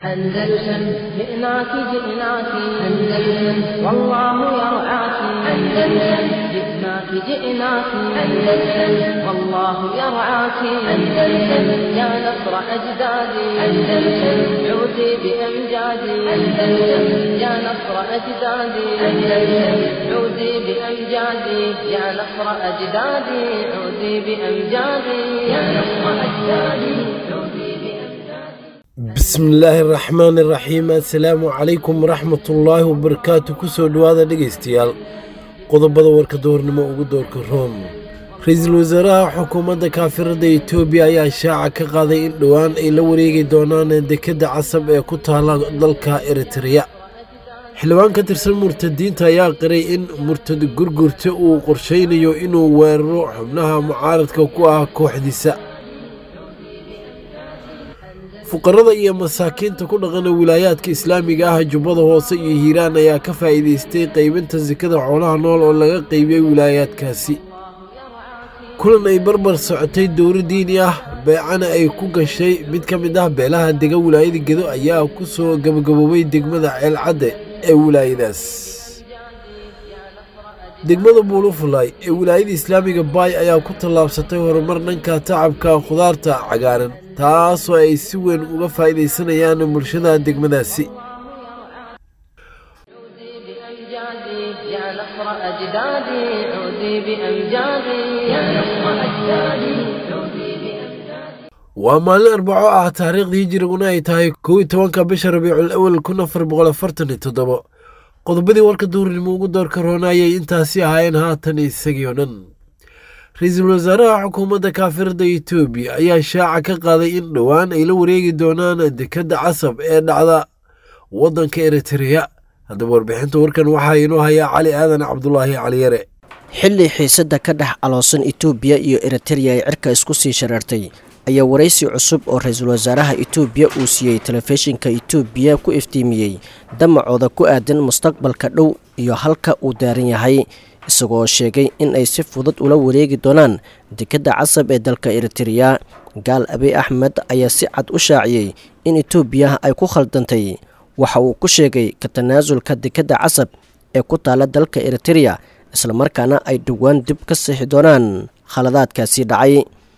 أندلسن جئناك جئناك أندلسن والله يرعاك أندلسن جئناك جئناك أندلسن والله يرعاك أندلسن يا نصر أجدادي أندلسن عودي بأمجادي أندلسن يا نصر أجدادي أندلسن عودي بأمجادي يا نصر أجدادي عودي بأمجادي يا نصر أجدادي عودي بأمجادي bismillaahi raxmaan iraxiim assalaamu calaykum waraxmatullaahi wabarakaatu kusoo dhowaada dhegaystayaal qodobada warka doornimo ugu doorka room ra-iisul wasaaraha xukuumadda kaafirada etoobiya ayaa shaaca ka qaaday in dhowaan ay la wareegi doonaan dekedda casab ee ku taala dalka eritreya xildhibaan ka tirsan murtadiinta ayaa qiray in murtad gurgurta uu qorshaynayo inuu weeraro xubnaha mucaaradka ku ah kooxdiisa fuqarada iyo masaakiinta ku dhaqana wilaayaadka islaamiga ah jubbada hoose iyo hiiraan ayaa ka faa'iidaystay qaybinta sekada xoolaha nool oo laga qaybiyey wilaayaadkaasi kulan ay barbar socotay dowro diini ah beecana ay ku gashay mid ka mid ah beelaha dega wilaayada gedo ayaa ku soo gabagaboobay degmada ceelcadde ee wilaayadaas degmada buulufulay ee wilaayada islaamiga baay ayaa ku tallaabsatay horumar dhanka tacabka khudaarta cagaaran taasoo ay si weyn uga faa'iidaysanayaan bulshada degmadaasi عودي بأمجادي يا نصر أجدادي عودي بأمجادي يا نصر أجدادي عودي بأمجادي waa maalin arbaco ah taariikhdii hijiriguna ay tahay kow iyo tobanka bisha rabiicul awal kun afar boqol afartan iyo toddobo qodobadii warka duurnimo ugu doorka roona ayay intaasi ahaayeen haatan isagii oo dhan ra-iisul wasaaraha xukuumadda kaafirada etoobiya ayaa shaaca ka qaaday in dhowaan ay la wareegi doonaan dekedda casab ee dhacda waddanka eritreya haddaba warbixinta warkan waxaa inoo hayaa cali aadan cabdulaahi caliyare xilli xiisadda ka dhex aloosan etoobiya iyo eritereya ay cirka isku sii shareertay ayaa waraysi cusub oo ra-iisul wasaaraha etoobiya uu siiyey telefishinka etoobiya ku iftiimiyey damacooda ku aadan mustaqbalka dhow iyo halka uu daaran yahay isagoo sheegay in ay si fudud ula wareegi doonaan dekedda casab ee dalka eritereya gaal abiy axmed ayaa si cad u shaaciyey in etoobiya ay ku khaldantay waxa uu ku sheegay ka tanaasulka dekedda casab ee ku taala dalka eritereya islamarkaana ay dhowaan dib ka sixi doonaan khaladaadkaasi dhacay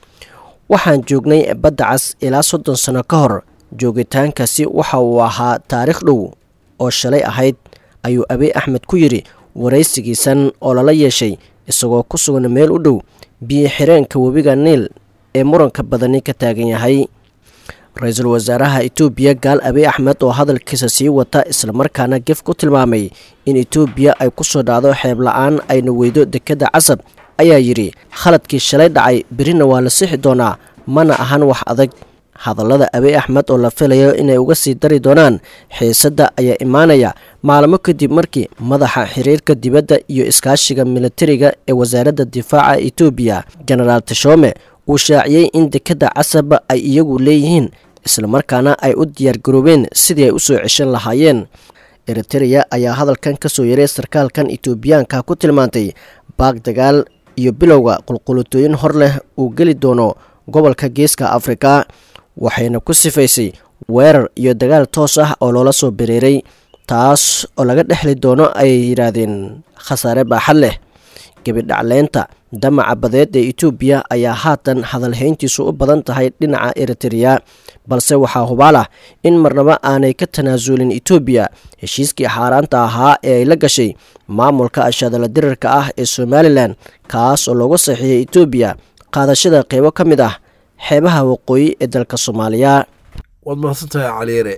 waxaan joognay badda cas ilaa soddon sano ka hor joogitaankaasi waxa uu ahaa taariikh dhow oo shalay ahayd ayuu abiy axmed ku yidhi waraysigiisan oo lala yeeshay isagoo ku sugan meel u dhow biyo xireenka webiga niil ee muranka badani ka taagan yahay ra-iisul wasaaraha etoobiya gaal abiy axmed oo hadalkiisa sii wata islamarkaana gef ku tilmaamay in etoobiya ay ku soo dhacdo xeeb la-aan ayna weydo dekedda casab ayaa yidhi khaladkii shalay dhacay berina waa la sixi doonaa mana ahan wax adag hadallada abiy axmed oo la filayo inay uga sii dari doonaan xiisadda ayaa imaanaya maalmo kadib markii madaxa xiriirka dibadda iyo iskaashiga militariga ee wasaaradda difaaca etoobiya genaraal tashome uu shaaciyey in dekedda casab ay iyagu leeyihiin islamarkaana ay u diyaargaroobeen sidii ay u soo ceshan lahaayeen eritereya ayaa hadalkan ka soo yaray sarkaalkan etoobiyaanka ku tilmaantay baag dagaal iyo bilowga qulqulutooyin hor leh uu geli doono gobolka geeska afrika waxayna ku sifaysay weerar iyo dagaal toos ah oo loola soo bereeray taas oo laga dhexli doono ayay yidhaahdeen khasaare baaxad leh gebidhacleynta damaca badeed ee etoobiya ayaa haatan hadalhayntiisu u badan tahay dhinaca eritereya balse waxaa hubaal ah in marnaba aanay ka tanaasulin etoobiya heshiiskii xaaraanta ahaa ee ay la gashay maamulka ashadala dirarka ah ee somalilan kaas oo loogu saxiixiyay etoobiya qaadashada qeybo ka mid ah xeebaha waqooyi ee dalka soomaaliya waad mahadsantahay caliyare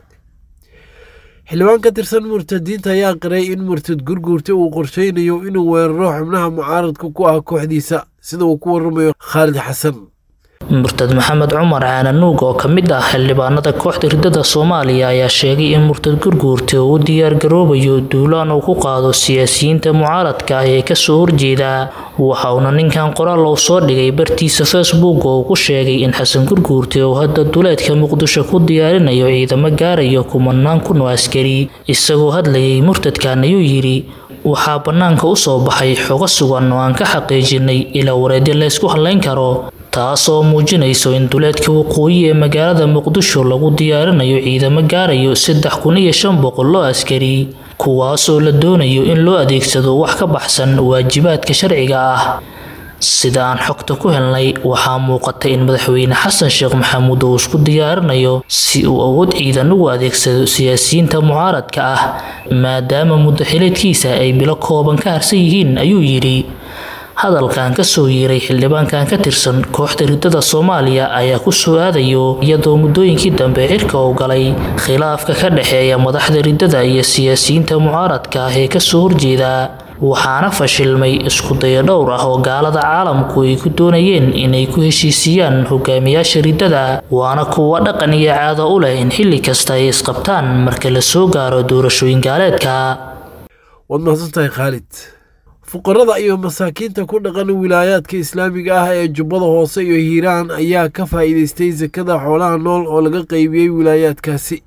xildhibaan ka tirsan murtadiinta ayaa qiray in murtad gurguurta uu qorshaynayo inuu weeraro xubnaha mucaaradka ku ah kooxdiisa sida uu ku waramayo khaalid xasan murtad maxamed cumar caananuug oo ka mid ah xildhibaanada kooxda ridada soomaaliya ayaa sheegay in murtad gurguurta uu u diyaargaroobayo duulaan uu ku qaado siyaasiyiinta mucaaradka ah ee kasoo horjeeda waxa uuna ninkan qoraal uu soo dhigay bartiisa facebook oo uu ku sheegay in xasan gurguurta uu hadda duleedka muqdisho ku diyaarinayo ciidamo gaarayo kumanaan kun oo askari isagoo hadlayay murtadkan ayuu yidhi waxaa bannaanka u soo baxay xogo sugan oo aan ka xaqiijinay ilaa wareedyo laysku hadlayn karo taas oo muujinayso in duleedka waqooyi ee magaalada muqdisho lagu diyaarinayo ciidamo gaarayo saddex kun iyo shan boqol oo askari kuwaas oo la doonayo in loo adeegsado wax ka baxsan waajibaadka sharciga ah sida aan xogta ku helnay waxaa muuqata in madaxweyne xasan sheekh maxamuud uu isku diyaarinayo si uu awood ciidan ugu adeegsado siyaasiyiinta mucaaradka ah maadaama muddo xileedkiisa ay bilo kooban ka harsan yihiin ayuu yidhi hadalkan kasoo yeeray xildhibaankan ka tirsan kooxda ridada soomaaliya ayaa ku soo aadayo iyadoo muddooyinkii dambe cirka uu galay khilaafka ka dhexeeya madaxda ridada iyo siyaasiyiinta mucaaradka ah ee kasoo horjeeda waxaana fashilmay iskudayo dhowr ah oo gaalada caalamku ay ku doonayeen inay ku heshiisiiyaan hogaamiyaasha ridada waana kuwa dhaqan iyo caado u leh in xilli kasta ay isqabtaan marka la soo gaaro doorashooyin gaaleedka waad mahadsantahay khaalid fuqarada iyo masaakiinta ku dhaqan wilaayaadka islaamiga ah ee jubbada hoose iyo hiiraan ayaa ka faa'iidaystay sakada xoolaha nool oo laga qaybiyey wilaayaadkaasi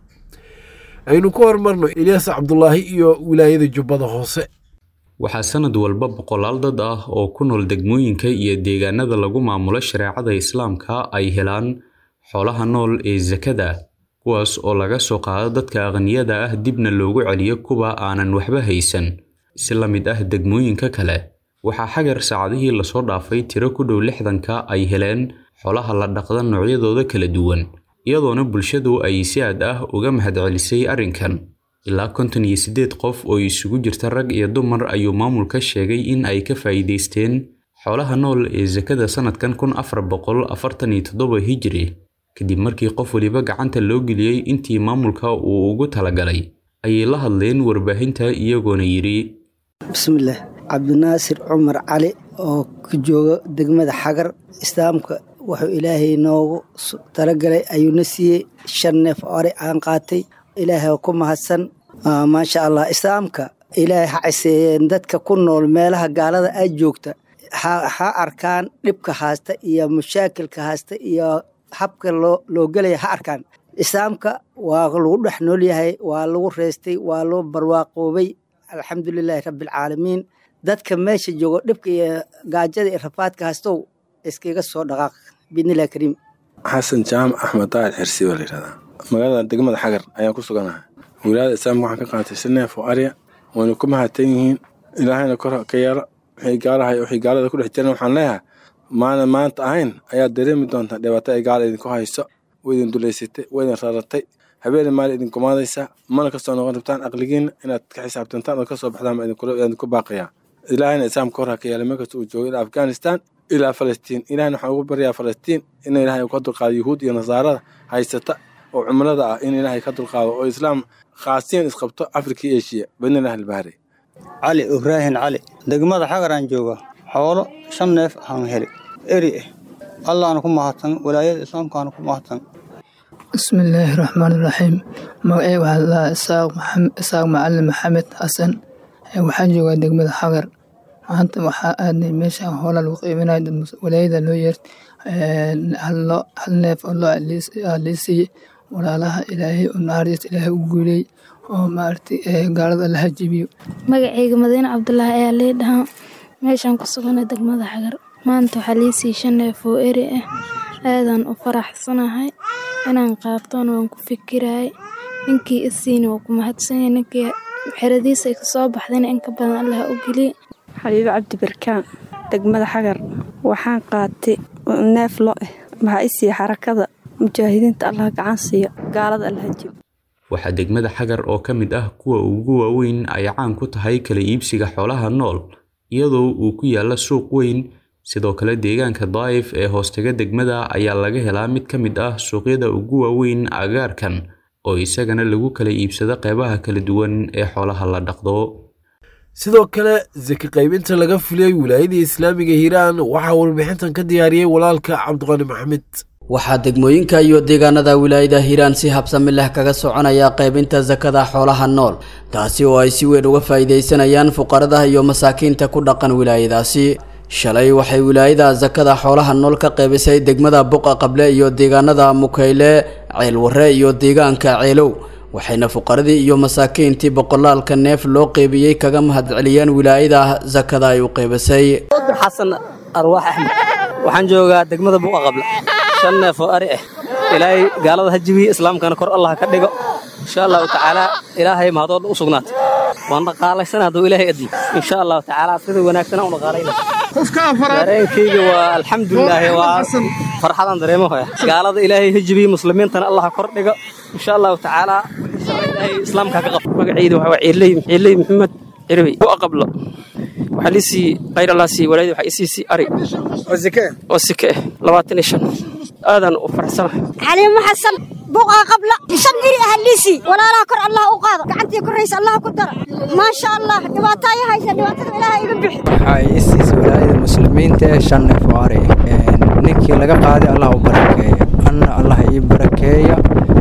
aynu ku hormarno ilyaas cabdulaahi iyo wilaayada jubbada hoose waxaa sanad walba boqolaal dad ah oo ku nool degmooyinka iyo deegaanada lagu maamulo shareecada islaamka ay helaan xoolaha nool ee sakada kuwaas oo laga soo qaado dadka aqniyada ah dibna loogu celiyo kuwa aanan waxba haysan si la mid ah degmooyinka kale waxaa xagar saacadihii lasoo dhaafay tiro ku dhow lixdanka ay heleen xoolaha la dhaqda noocyadooda kala duwan iyadoona bulshadu ay si aad ah uga mahadcelisay arrinkan ilaa konton iyo siddeed qof oo isugu jirta rag iyo dumar ayuu maamulka sheegay in ay ka faa'iidaysteen xoolaha nool ee sakada sannadkan kun afar boqol afartan iyo toddoba hijiri kadib markii qof weliba gacanta loo geliyey intii maamulka uu ugu talagalay ayay la hadleen warbaahinta iyagoona yidhi bismillaah cabdinaasir cumar cali oo ka jooga degmada xagar islaamka wuxuu ilaahay noogu talagalay ayuuna siiyey shan neef ore aan qaatay ilaahay ku mahadsan maasha allah islaamka ilaahay ha ciseeyeen dadka ku nool meelaha gaalada aad joogta ha arkaan dhibka haasta iyo mashaakilka haasta iyo habka loo gelaya ha arkaan islaamka waa lagu dhex nool yahay waa lagu reystay waa loo barwaaqoobay alxamdulilaahi rabbialcaalamiin dadka meesha joogo dhibka iyo gaajada iyo rafaadka haastow iskaga soo dhaqaaq biidnillahi kariim xasan jaamac axmed daahir xirsi baa layidhahdaa magaalada degmada xagar ayaan ku suganahay wilaayada islaamka waxaan ka qaatay si neef oo arya wayna ku mahadsan yihiin ilaahayna kor ka yeelo wixii gaalahay wixii gaalada ku dhex jiran waxaan leeyahay maana maanta ahayn ayaad dareemi doontaa dhibaato ay gaala idinku hayso way idin dulaysatay way idin raratay habeene maali idin gumaadaysaa mana kasoo noqon rabtaan aqligiinna inaad ka xisaabtantaan oo kasoo baxdaan baa idinku baaqayaa ilaahayna islaamka kor ha ka yeela meelkasta uu joogo ilaa afghanistan ilaa falastiin ilahayna waxaan ugu baryaa falastiin in ilaahay ka dulqaado yuhuud iyo nasaarada haysata oo cumlada ah in ilaahay ka dulqaado oo islaam khaasiyan isqabto afrika iyo eshiya badnilah albahri cali ibraahin cali degmada xagaraan jooga xoolo shan neef aan heli eri ah allaana ku mahadsan walaayada islaamkaana ku mahadsan bismillaahi raxmaan iraxiim magacey waxaa ladahaa isaaq macalin maxamed xasan waxaan joogaa degmada xagar maanta waxaa aadnay meeshaan hoola lagu qiiminaya walaayada loo yeer hal neef oo loo liisiiye walaalaha ilaahay oo naxariista ilaahay u guuley oo maaragtay gaalada la hajibiyo magacayga madiine cabdulaahi ayaa lee dhahaa meeshaan ku sugana degmada xagar maanta waxaa liisii shan neef oo eri ah aadaan u faraxsanahay inaan qaatona waan ku fikirayay ninkii isiina waa ku mahadsanyay ninkii xeradiisa ay kasoo baxdayna in ka badan allah u geliye xabiibo cabdi barkaan degmada xagar waxaan qaatay neef lo ah maxaa isiiya xarakada mujaahidiinta allah gacan siiya gaalada allahajib waxaa degmada xagar oo ka mid ah kuwa ugu waaweyn ay caan ku tahay kala iibsiga xoolaha nool iyadoo uu ku yaalla suuq weyn sidoo kale deegaanka daa'if ee hoostaga degmada ayaa laga helaa mid ka mid ah suuqyada ugu waaweyn agaarkan oo isagana lagu kala iibsado qeybaha kala duwan ee xoolaha la dhaqdo sidoo kale saki qaybinta laga fuliyey wilaayadii islaamiga hiiraan waxaa warbixintan ka diyaariyey walaalka cabdiqani maxamed waxaa degmooyinka iyo deegaanada wilaayada hiiraan si habsami leh kaga soconaya qaybinta sakada xoolaha nool taasi oo ay si weyn uga faa'iidaysanayaan fuqarada iyo masaakiinta ku dhaqan wilaayadaasi shalay waxay wilaayada sakada xoolaha nool ka qaybisay degmada buqa qable iyo deegaanada mukayle ceelwarre iyo deegaanka ceelow waxayna fuqaradii iyo masaakiintii boqolaalka neef loo qeybiyey kaga mahadceliyeen wilaayada sakada ay u qeybisay xasan arwaax axmed waxaan joogaa degmada buuqa qabla shan neef oo ari ah ilaahay gaalada ha jibiye islaamkana kor allah ka dhigo insha allahu tacaala ilaahay mahadooda u sugnaatay waan dhaqaalaysan hadduu ilaahay admo insha allahu tacaala sida wanaagsan u dhaqaalayna dareenkayga waa alxamdulilaahi waa farxadan dareemo hoya gaalada ilaahay ha jibiye muslimiintana allah ha kor dhigo insha allahu tacaala ilaahay islaamka ka qabo magacayda waxaa waa ciirley ciirley maxamed cirbi buuqa qabla waxaa liisii qayr allah sii walaayada waxaa isiisii ari oo sike oo sike ah labaatan iyo shan aadan u faraxsanahay xaliimo xasan buuqa qabla shan iri ah liisii walaalaha kor allah u qaado gacantii koraysa allah ku dara maasha allah dhibaataayo haysa dhibaatada ilaaha iga bixi waxaa isiisay walaayada muslimiinta ee shan neef oo ari ninkii laga qaaday allah u barakeeya anna allah ii barakeeya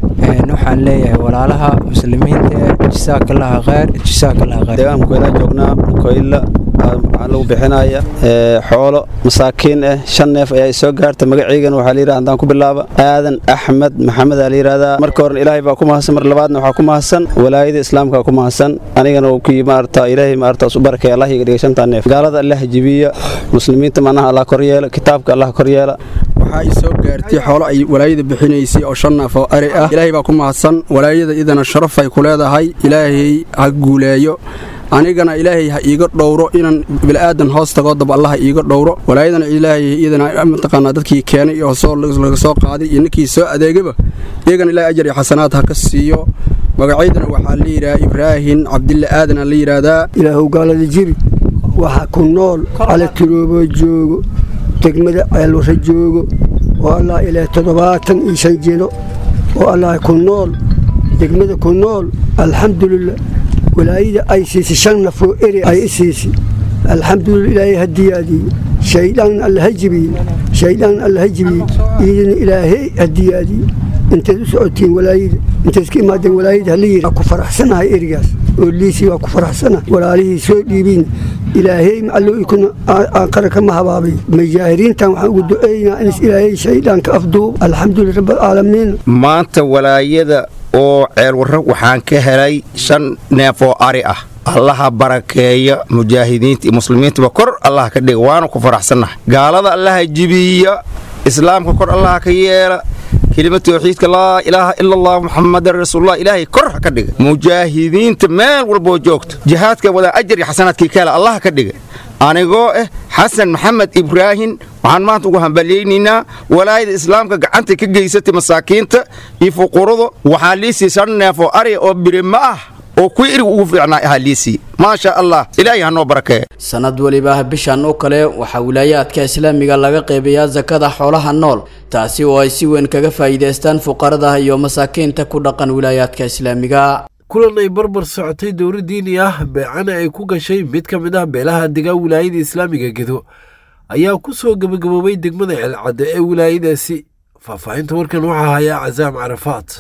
waxaan leeyahay walaalaha muslimiinta ee jasaakallaaha khayr jasaakallaaha khayr deegaankeeda joognaa koyla waxaa lagu bixinaya xoolo masaakiin ah shan neef ayaa soo gaarta magaceygana waxaa la yidhaha haddaan ku bilaaba aadan axmed maxamed aa la yidhahdaa marka horena ilaahay baa ku mahadsan mar labaadna waxaa ku mahadsan walaayada islaamka ku mahadsan anigana kii maarata ilaahay maarata u barakay allah iga dhigay shantaa neef gaalada allah jibiya muslimiinta macnaha allah kor yeela kitaabka allah kor yeela waxaa i soo gaartay xoolo ay walaayada bixinaysay oo shan neef oo ari ah ilaahay baa ku mahadsan walaayada idana sharaf ay ku leedahay ilaahay ha guuleeyo anigana ilaahay ha iiga dhowro inaan bila'aadan hoos tagoo dab allah ha iiga dhowro walaayadana ilaahay iyadana mataqaanaa dadkii keenay iyo soo laga soo qaaday iyo ninkii soo adeegaba iyagana ilaahay ajar iyo xasanaad ha ka siiyo magacaydana waxaa la yidhaha ibraahin cabdille aadan la yidhaahdaa ilaahow gaalada jibi waxa ku nool calatiroobo joogo degmada ceelwara joogo oo allah ilaa toddobaatan iyo shan jilo oo allah ku nool degmada ku nool alxamdulilah walaayada ay siisay shan nafoo eri ay i siisay alxamdulillah ilaahay ha diyaadiye shaydaan alla ha jibiye shaydaan alla ha jibiye iidana ilaahay ha diyaadiye intayd u socotiin walaayada intayd iska imaadeen walaayada hala yidhi waa ku faraxsanahay erigaas oo liisii waa ku faraxsanahay walaalihii soo dhiibiin ilaahay macallo ikuna aanqara kama habaabay majaahiriintan waxaan ugu duceeynaa in ilaahay shayddaanka afduub alxamdulillah rabbilcaalamiin maanta walaayada oo ceelwarro waxaan ka helay shan neef oo ari ah allaha barakeeya mujaahidiinta iyo muslimiintaba kor allaha ka dhiga waana ku faraxsannahay gaalada allaha jibiya islaamka kor allaha ka yeela kelima tawxiidka laa ilaaha ila allah muxamadan rasuulullah ilaahay kor ha ka dhiga mujaahidiinta meel walboo joogto jihaadka wadaa ajar iyo xasanaadkii ka hela allaha ka dhiga anigoo ah xasan maxamed ibraahin waxaan maanta ugu hambalyaynaynaa walaayada islaamka gacanta ka geysatay masaakiinta iyo fuqurada waxaa liisii shan neef oo ari oo birima ah oo kuwii irig ugu fiicnaa ahaa liisii maasha allah ilaahay ha noo barakeeya sanad weliba bishan oo kale waxaa wilaayaadka islaamiga laga qeybayaa sakada xoolaha nool taasi oo ay si weyn kaga faa'iidaystaan fuqarada iyo masaakiinta ku dhaqan wilaayaadka islaamiga kulan ay barbar socotay dowla diini ah beecana ay ku gashay mid ka mid ah beelaha degaa wilaayada islaamiga gedo ayaa ku soo gebagaboobay degmada ceelcadde ee wilaayadaasi faahfaahinta warkan waxaa hayaa casaam carafaat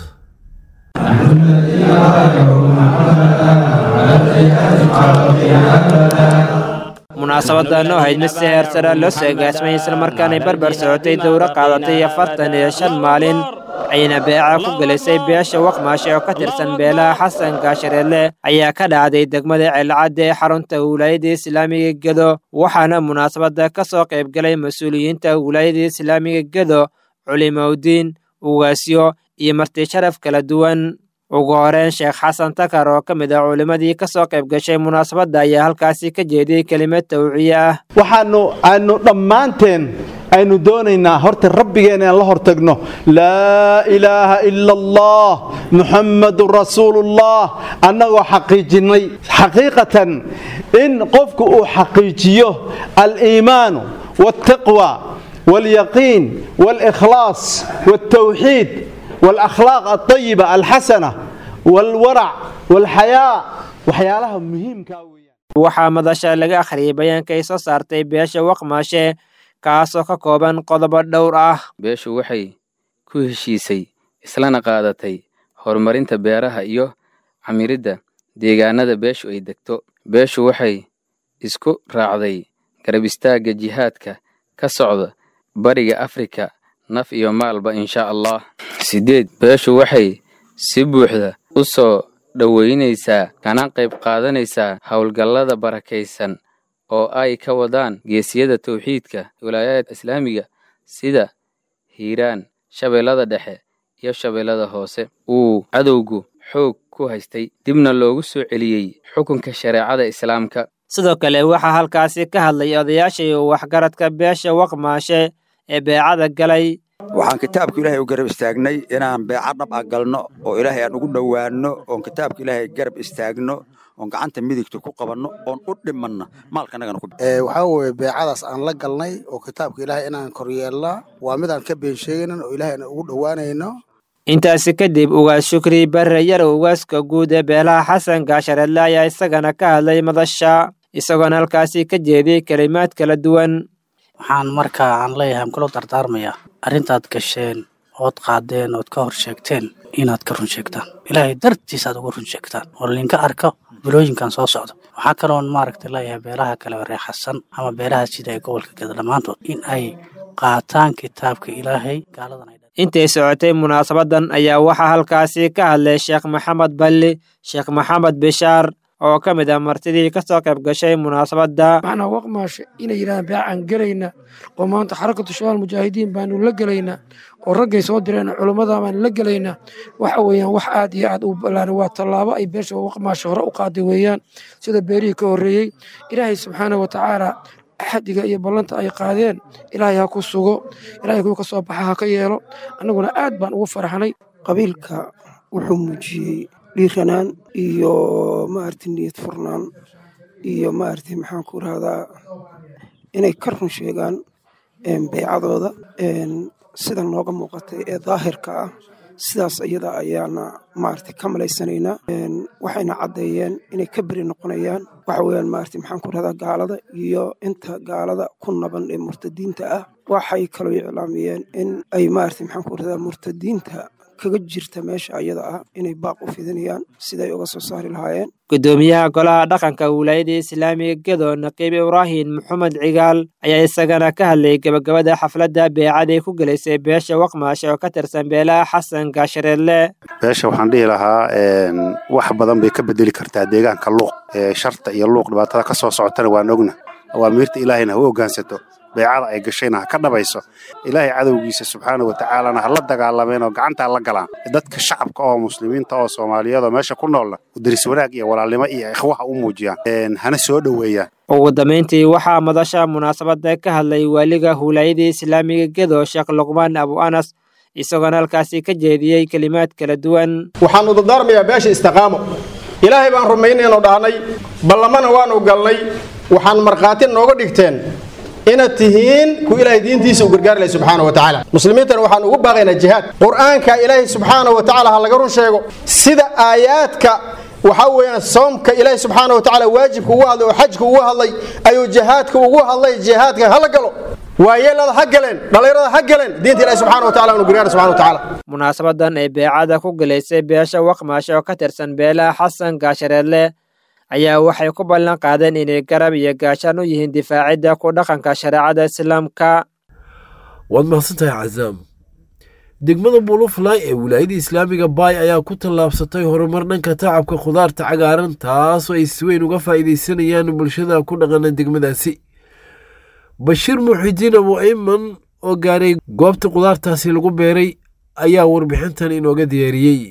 munaasabadan oo ahayd mid si heer sare loo soo agaasmay islamarkaanay barbar socotay dowro qaadatay afartan iyo shan maalin ayna beeca ku gelisay beesha waqmaashe oo ka tirsan beelaha xasan gaashareelle ayaa ka dhacday degmada ceelcadde ee xarunta wilaayada islaamiga gedo waxaana munaasabadda ka soo qaybgalay mas-uuliyiinta wilaayada islaamiga gedo culimowdiin ugaasyo iyo marti sharaf kala duwan ugu horeyn sheekh xasan takar oo ka mid ah culimmadii ka soo qayb gashay munaasabadda ayaa halkaasi ka jeediyey kelimad tawciye ah waxaanu aanu dhammaanteen aynu doonaynaa horta rabbigeena inaan la hortagno laa ilaaha ila allah muxammadun rasuulullah annagoo xaqiijinnay xaqiiqatan in qofku uu xaqiijiyo aliimaanu waaltaqwa waalyaqiin waalikhlaas waaltawxiid والأخلاق الطيبة الحسنة والورع والحياء waxyaalaha muhiimka waxaa madasha laga akhriyay bayaanka ay soo saartay beesha waqmaashe kaasoo ka kooban qodobo dhowr ah beeshu waxay ku heshiisay islana qaadatay horumarinta beeraha iyo camiridda deegaanada beeshu ay degto beeshu waxay isku raacday garab istaagga jihaadka ka socda bariga afrika naf iyo maalba insha allah siddeed beeshu waxay si buuxda u soo dhoweynaysaa kana qayb qaadanaysaa howlgallada barakaysan oo ay ka wadaan geesiyada towxiidka wilaayada islaamiga sida hiiraan shabeellada dhexe iyo shabeellada hoose uu cadowgu xoog ku haystay dibna loogu soo celiyey xukunka shareecada islaamka sidoo kale waxaa halkaasi ka hadlay odayaashii waxgaradka beesha waqmaashe ee beecada galay waxaan kitaabka ilaahay u garab istaagnay inaan beeca dhab ah galno oo ilaahay aan ugu dhowaanno oon kitaabka ilaahay garab istaagno oon gacanta midigta ku qabanno oon u dhimanno maalkanagana waxaa weeye beecadaas aan la galnay oo kitaabka ilaahay inaan koryeelnaa waa midaan ka been sheegaynan oo ilaahay aan ugu dhowaanayno intaasi kadib ugaas shukri barre yarow ugaaska guud ee beelaha xasan gaashareedle ayaa isagana ka hadlay madasha isagoona halkaasi ka jeediyey kelimaad kala duwan waxaan markaa aan leeyahay aan kula dardaarmayaa arrintaad gasheen ood qaadeen ood ka hor sheegteen inaad ka run sheegtaan ilaahay dartiis aad uga run sheegtaan oo linka arko bilooyinkan soo socdo waxaa kaloon maaragta leeyahay beelaha kale oo reexasan ama beelaha sida ee gobolka geda dhammaantood in ay qaataan kitaabka ilaahay gaaladan intay socotay munaasabadan ayaa waxaa halkaasi ka hadlay sheekh maxamed balli sheekh maxamed bishaar oo ka mid ah martidii ka soo qayb gashay munaasabadda macnaa waqmaashe inay yidhahdaan beecaan gelayna oo maanta xarakatu shabaal mujaahidiin baanu la gelaynaa oo raggay soo direen culummada baanu la gelaynaa waxa weeyaan wax aad iyo aad u ballaaran waa tallaabo ay beesha waqmaashe hore u qaaday weeyaan sida beerihii ka horreeyey ilaahay subxaana wa tacaala axadiga iyo ballanta ay qaadeen ilaahay ha ku sugo ilaahay kuwa ka soo baxa ha ka yeelo annaguna aad baan ugu faraxnay qabiilka wuxuu muujiyey dhiiranaan iyo maaragtay niyad furnaan iyo maaragtay maxaan ku rahdaa inay ka run sheegaan beecadooda sida nooga muuqatay ee daahirka ah sidaas iyada ayaana maaragtay ka malaysanaynaa waxayna caddeeyeen inay ka beri noqonayaan waxa weeyaan maaragtay maxaan ku rahdaa gaalada iyo inta gaalada ku naban ee murtadiinta ah waxay kaloo iclaamiyeen in ay maaragtay maxaan ku rahdaa murtadiinta kaga jirta meesha ayada ah inay baaq u fidinayaan siday uga soo saari lahaayeen gudoomiyaha golaha dhaqanka wilaayada islaamiga gedo naqiib ibraahim maxamed cigaal ayaa isagana ka hadlayay gebagabada xafladda beecaday ku gelaysay beesha waqmaashe oo ka tirsan beelaha xasan gaashareedle beesha waxaan dhihi lahaa wax badan bay ka bedeli kartaa deegaanka luuq sharta iyo luuq dhibaatada ka soo socotana waan ogna awaamiirta ilaahayna ha u hoggaansato beecada ay gashayna ha ka dhabayso ilaahay cadowgiisa subxaana wa tacaalana ha la dagaalameen oo gacanta ha la galaan dadka shacabka oo muslimiinta oo soomaaliyeed oo meesha ku noolna daris wanaag iyo walaalnimo iyo ikhwaha u muujiyaan hana soo dhoweeyaan ugu dambayntii waxaa madasha munaasabada ka hadlay waaliga huulaayadii islaamiga gedo sheekh luqmaan abu anas isagoona halkaasi ka jeediyey kelimaad kala duwan waxaanu dardaarmayaa beesha istiqaamo ilaahay baan rumaynaynu dhahnay ballamana waanu galnay waxaan markhaati nooga dhigteen inaad tihiin ku ilaahay diintiisa u gargaari lahay subxaana wa tacaala muslimiintana waxaan ugu baaqaynaa jihaad qur-aanka ilaahay subxaana wa tacaala ha laga run sheego sida aayaadka waxaa weeyaan soomka ilaahay subxaana wa tacaala waajibka ugu hadlay oo xajka ugu hadlay ayuu jihaadka ugu hadlay jihaadka hala galo waayeelada ha galeen dhallinyarada ha galeen diinta ilahi subxana wa tacala anu gargaara subxana wa tacaala munaasabadan ay beecada ku gelaysay beesha waqmaashe oo ka tirsan beelaha xasan gaashareedle ayaa waxay ku ballan qaadeen inay garab iyo gaashaan u yihiin difaacidda ku dhaqanka shareecada islaamka waad mahadsantahay cazaam degmada buluflay ee wilaayada islaamiga baay ayaa ku tallaabsatay horumar dhanka tacabka khudaarta cagaaran taasoo ay si weyn uga faa'iidaysanayaan bulshada ku dhaqana degmadaasi bashiir muxidiin abu ayman oo gaaray goobta khudaartaasi lagu beeray ayaa warbixintan inooga diyaariyey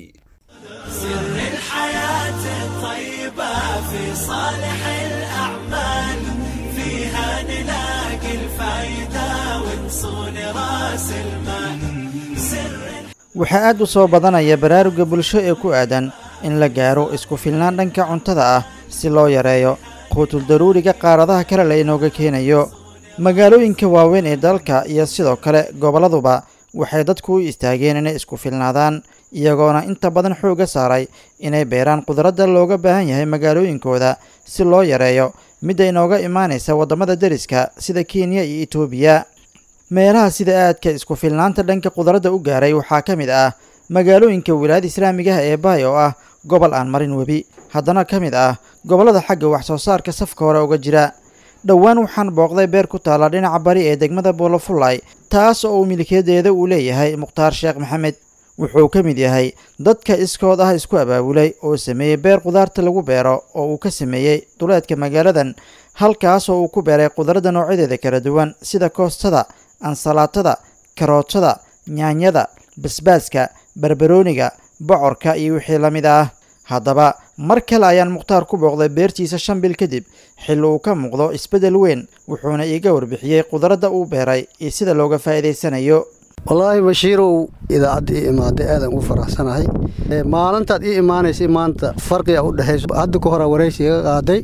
waxaa aad u soo badanaya baraaruga bulsho ee ku aadan in la gaaro isku filnaan dhanka cuntada ah si loo yareeyo quutul daruuriga qaaradaha kale la inooga keenayo magaalooyinka waaweyn ee dalka iyo sidoo kale gobolladuba waxay dadku u istaageen inay isku filnaadaan iyagoona inta badan xoogga saaray inay beeraan qudradda looga baahan yahay magaalooyinkooda si loo yareeyo midda inooga imaanaysa waddamada deriska sida kenya iyo etoobiya meelaha sida aadka isku filnaanta dhanka qudradda u gaaray waxaa ka mid ah magaalooyinka wilaayada islaamigaha ee baay oo ah gobol aan marin webi haddana ka mid ah gobollada xagga wax soo saarka safka hore uga jira dhowaan waxaan booqday beer ku taalla dhinaca bari ee degmada boolofulay taas oo uu milkiyadeeda uu leeyahay mukhtaar sheekh maxamed wuxuu ka mid yahay dadka iskood ah isku abaabulay oo sameeyey beer khudaarta lagu beero oo uu ka sameeyey duleedka magaaladan halkaas oo uu ku beeray khudradda noocyadeeda kala duwan sida koostada ansalaatada karootada yaanyada basbaaska barbarooniga bocorka iyo wixii la mid ah haddaba mar kale ayaan mukhtaar ku booqday beertiisa shan bil kadib xilli uu ka muuqdo isbeddel weyn wuxuuna iiga warbixiyey khudradda uu beeray iyo sida looga faa'iidaysanayo wallaahi bashiirow idaacadda ii imaaday aadaan ugu faraxsanahay maalintaad ii imaanaysay maanta farqiga u dhexayso hadda ka horaa waraysi iga qaaday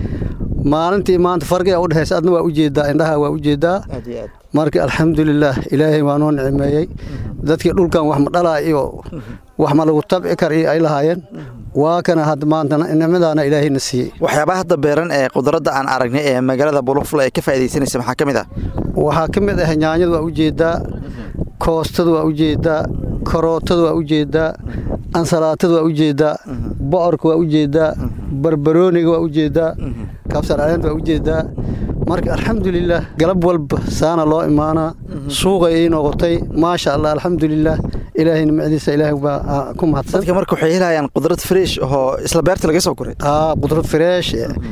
maalintii maanta farqiga u dhexaysa adna waa ujeedaa indhaha waa ujeedaa marka alxamdulilaah ilaahay waa noo nicmeeyey dadkii dhulkan wax ma dhalaa iyo wax ma lagu tabci kar iyo ay lahaayeen waa kana hadda maanta nicmadaana ilaahayna siiyey waxyaabaha hadda beeran ee khudradda aan aragnay ee magaalada bulufula ee ka faa'iidaysanaysa maxaa ka mid ah waxaa ka mid ah yaanyada waa ujeedaa koostada waa ujeedaa karootada waa ujeedaa ansalaatada waa ujeedaa bocorka waa ujeedaa barbarooniga waa ujeedaa kabsar caleenta waa ujeedaa marka alxamdulilaah galab walba saana loo imaanaa suuqay ii noqotay maasha allah alxamdulilaah ilaahay nimcadiisa ilaahay baa ku mahadsan dadka marka waxay helayaan qudrad fresh oo isla beerta laga soo koray aa qudrad fresh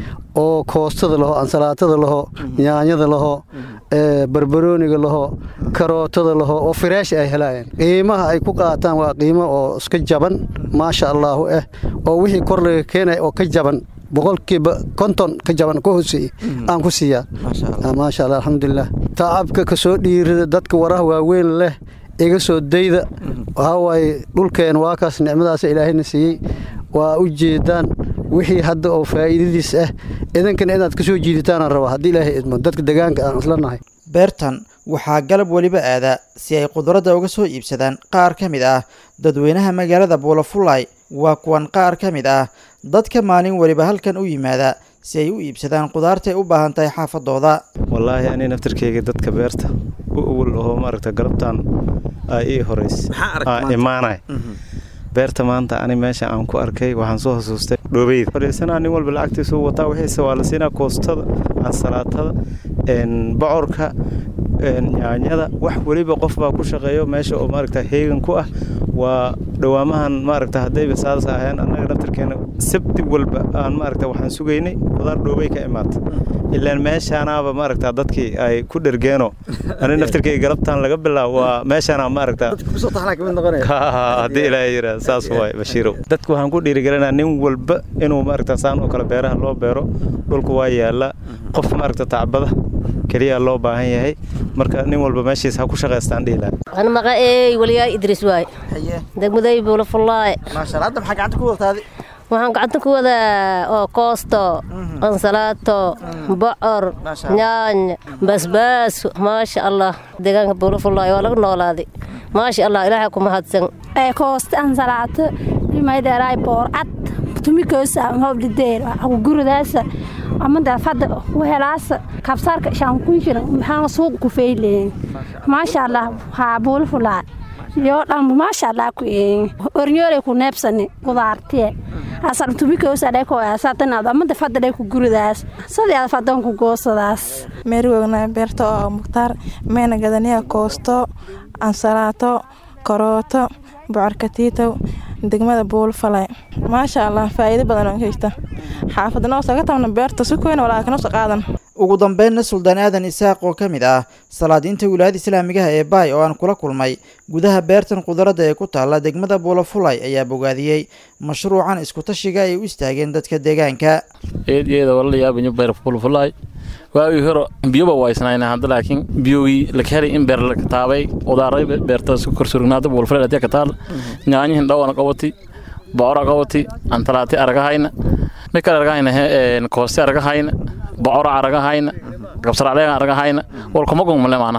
oo koostada laho ansalaatada laho yaanyada laho barbarooniga laho karootada laho oo fresh ay helayaan qiimaha ay ku qaataan waa qiimo oo iska jaban maasha allaahu ah oo wixii kor laga keenaya oo ka jaban boqolkiiba konton ka jaban ka hooseeye aan ku siiyaa maasha allah alxamdulilah tacabka ka soo dhiirida dadka waraha waaweyn leh iga soo dayda waxaa waaye dhulkeen waa kaas nicmadaas ilaahayna siiyey waa u jeedaan wixii hadda oo faa'iidadiis ah idankana inaad ka soo jiiditaanaan rabaa haddii ilaahay idmo dadka degaanka aan isla nahay beertan waxaa galab weliba aada si ay khudradda uga soo iibsadaan qaar ka mid ah dadweynaha magaalada buulafulay waa kuwan qaar ka mid ah dadka maalin weliba halkan u yimaada si ay u iibsadaan khudaartay u baahan tahay xaafadooda wallaahi ani naftarkeyga dadka beerta u awal oo maaragta galabtaan aa ii horeys aa imaanay beerta maanta ani meesha aan ku arkay waxaan soo xasuustay dhoobeyda fadhiisanaa nin walba lacagtiisu wataa wixiise waa la siinaa koostada ansalaatada bocorka yaanyada wax weliba qof baa ku shaqeeyo meesha oo maaragta heegan ku ah waa dhawaamahan maaragta haddayba saas aheen annaga naftarkeena sabti walba aan maaragta waxaan sugaynay qudaar dhoobey ka imaata ilaan meeshaanaaba maaragta dadkii ay ku dhergeeno ani naftarkeyga galabtaan laga bilaabo waa meeshaana maaragta haddii ilaahay yiraa saas waay bashiirow dadka waxaan ku dhiirigelinaa nin walba inuu maaragta saan oo kale beeraha loo beero dhulku waa yaallaa qof maaragta tacbada keliya loo baahan yahay marka nin walba meeshiis ha ku shaqaystaan dhihi lahaa أنا مقاي وليا إدريس واي دقمدي بولا فلاي ما شاء الله أنت محق عندك وقت هذه waxaan gacanta ku wadaa oo koosto ansalaato bocor nyaany basbaas maasha allah deegaanka buulafulaayo waa laga noolaaday maasha allah ilaahay ku mahadsan koosto ansalaato imaydeeraay boorcad tumikoosa hobdhideer guridaasa amada fada wehelaasa kabsaarka shaankunjira maxaa suuq ku feyleen maasha allah haa buulafulaa yoo dhan maasha allah ku ornyoole ku neebsani qudaartiye asan tumikoosa ko asatanaad amada fada ku guridaas sadii fadan ku goosadaas meerwogna beerta oo mukhtaar meena gadaniya koosto ansalaato karooto bocorkatiitow degmada buulfalay maasha allah faa'iido badan oo haysta xaafadnoo saga tabna beerta si koyn walaakinusa qaadan ugu dambeynna suldaan aadan isaaq oo ka mid ah salaadiinta wilaayada islaamigaha ee baay oo aan kula kulmay gudaha beertan khudradda ee ku taalla degmada buulafulay ayaa bogaadiyey mashruucan iskutashiga ay u istaageen dadka deegaanka eedyada walalayaabinyo beer buulafulay waagii hore biyoba waysnayna hadda laakiin biyogii laka helay in beer laka taabay udaaray beerta isku korsurugnaada buulafulay adee ka taal nyaanyihin dhawana qabati bocora qabati antalaati aragahayna mikal aragahayna kooste aragahayna bocora aragahayna kabsaracleega aragahayna walkuma gongmale maana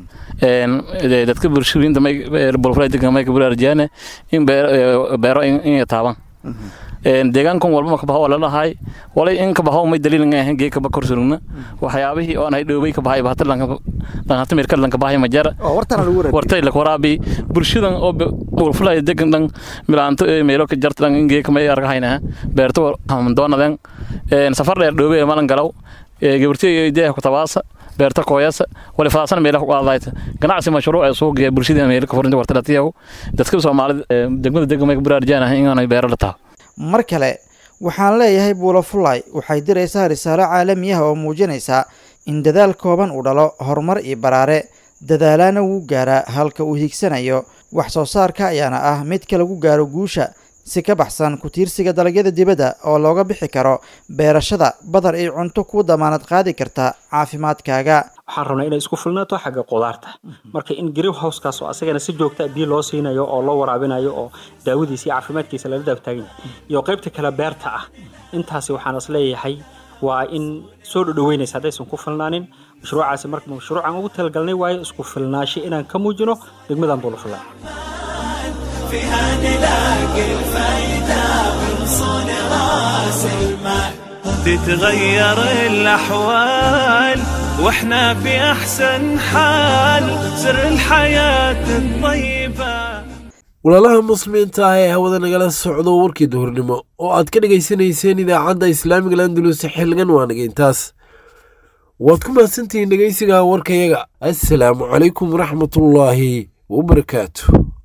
dadka bulshooyinta bulfulay degan may kaburaarjiyaane in beero in taaban deegaankan walba ma kabaho lalahay walay in kabaho may daliil nga ahayn gee kaba korsurugna waxyaabihii oon hay dhoobay kabahay bahata lanhata mirka lankabahay majara wartay lakwaraabi bulshadan oo bulfulay degan dhan milaanto meelo ka jarta dhan in gee kamay argahayna beerto hamdoonaden safar dheer dhoobay malan galaw gabartiga deeha kutabaasa beerta kooyasa wali fadaasana meelaha ku qaadayta ganacsi mashruuc ee suuq ee bulshada meelaha ka furinta wartalatiyahu dadka Soomaalida degmada degmada ka buraarjaan ah inaanay beero la tahay mar kale waxaan leeyahay buulafulay waxay diraysaa risaalo caalami ah oo muujinaysa in dadaal kooban uu dhalo horumar iyo baraare dadaalaana wuu gaaraa halka uu hiigsanayo wax soo saarka ayaana ah midka lagu gaaro guusha si ka baxsan ku tiirsiga dalagyada dibadda oo looga bixi karo beerashada badar iyo cunto ku damaanad qaadi karta caafimaadkaaga waxaan rabnaa inay isku filnaato xagga qudaarta marka in green housekaas oo asagana si joogta biyo loo siinayo oo loo waraabinayo oo daawadiisa iyo caafimaadkiisa lala daabtaagan yahay iyo qaybta kale beerta ah intaasi waxaan is leeyahay waa in soo dhodhoweynaysa haddaysan ku filnaanin mashruucaasi marka mashruucan ugu talagalnay waayo isku filnaasho inaan ka muujino degmadan buulafulaa فيها نلاقي الفايدة من صون راس المال تتغير الأحوال واحنا في أحسن حال سر الحياة الطيبة walaalaha muslimiinta ah ee hawada nagala socdo warkii duhurnimo oo aad ka dhegaysanayseen idaacadda islaamiga landulus xilligan waa nagaintaas waad ku mahadsantihiin dhegaysiga warkayaga assalaamu calaykum waraxmatullaahi wabarakaatu